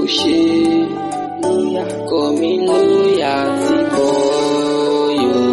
ṣe lóyà kọ́ mi lóyà tí boy o.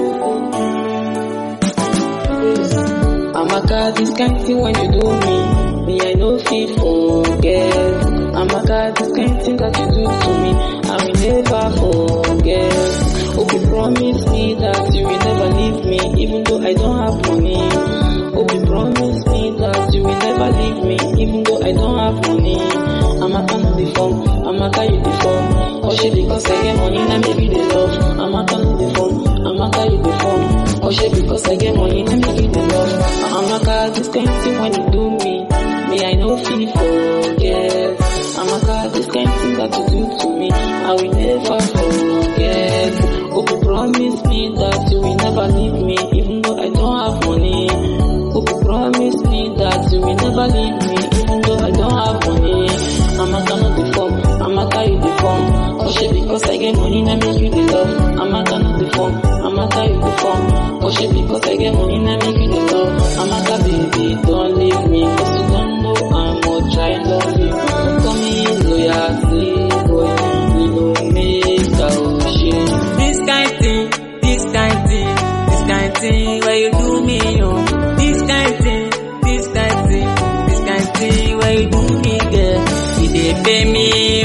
Amaka, this kind thing when you do me, me I no fit forget. Amaka, this kind thing that you do to me, I will never forget. Hope you promise me that you will never leave me, even though I don't have money. Hope you promise me that you will never leave me, even though I don't have money. Amaka no the form, Amaka you the form. Or she because I get money, now maybe they love. Amaka no the form, Amaka you the form. Or she because I get money, now maybe they love. Amaka, this kind thing when you do me, me I no feel forget. Amaka, this kind thing that you do to me, I will never forget. Hope you promise me that you will never leave me, even though I don't have money. Hope you promise me that you will never leave me, even though I don't have money. Amaka no the form, Amaka you the form. Or she because I get money, now make you the love. Amaka no the form, Amaka you the form. Or she because I get money, now make you the love. Amaka baby, don't leave me, cause you don't know how much I love you. Call me loyalty, boy, you know make a shit. This kind thing, this kind thing, this kind thing where you do me, oh. This kind thing, this kind thing, this kind thing where you do me, girl. You dey pay me,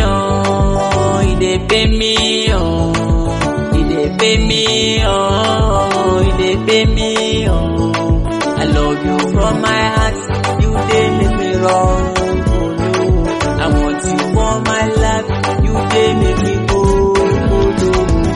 oh. You dey pay me, oh. You dey pay me, oh. You dey pay me, oh. I love you from my heart. You dey make me wrong, oh no. I want you for my life. You dey make me go, oh no.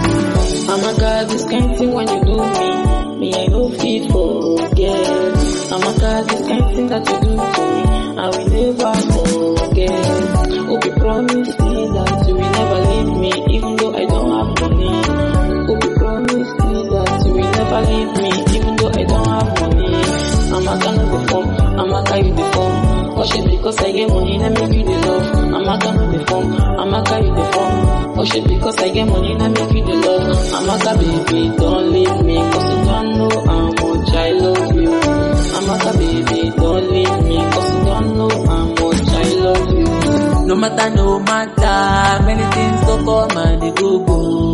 Amaka, this kind thing when you do me, me I no fit forget. Amaka, this kind thing that you do to me, I will never forget. Hope you promise me that you will never leave me, even though I don't have money. Hope you promise me that you will never leave me, even though I don't have money. Amaka no the form, Amaka you the form. Or she because I get money, now make you the love. Amaka no the form, Amaka you the form. Or she because I get money, now make you the love. Amaka baby, don't leave me, cause you don't know how much I love you. Amaka baby, don't leave me, cause you don't know how much I love you. No matter, no matter, many things go come and they go go.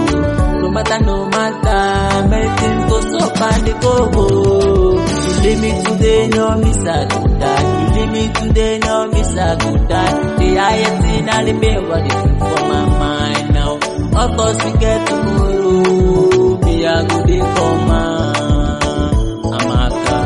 No matter, no matter, many things go stop and they go go. You leave me today, no miss a good die. You leave me today, no miss a good die. The highest thing I remember is for my mind now. Of course we get tomorrow, me I go dey come on. Amaka,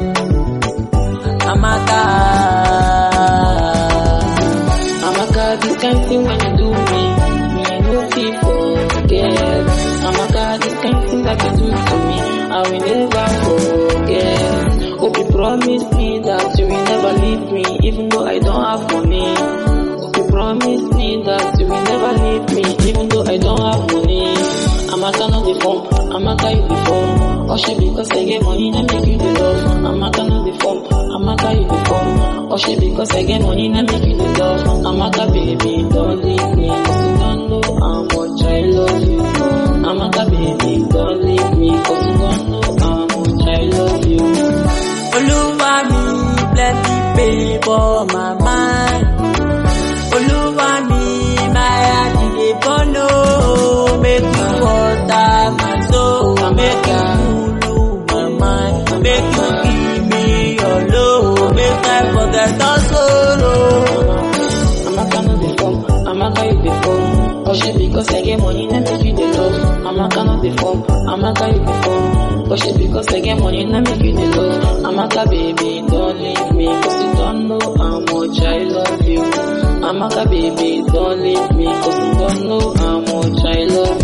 Amaka. Amaka, this kind thing when you do me, me I no fit forget. Amaka, this kind thing that you do to me, I will never forget. Hope you promise me that you will never leave me, even though I don't have money. Hope you promise me that you will never leave me, even though I don't have money. Amaka no the form, Amaka you the form. Or she because I get money, now make you the love. Amaka no the form, Amaka you the form. Or she because I get money, now make you the love. Amaka baby, don't leave me, cause you don't know how much I love you. Amaka baby, don't leave me, cause you don't know how much I love you. Olúwa mi plenty pay for my mind. Olúwa mi my heart e dey burn o. Make you water my soul, make you cool my mind, make you give me your love, make I forget all sorrow. Amaka no the form, Amaka you the form. Or she because I get money, now make you the love. Amaka no the form, Amaka you the form. Or she because I get money, now make you the love. Amaka baby, don't leave me, cause you don't know how much I love you. Amaka baby, don't leave me, cause you don't know how much I love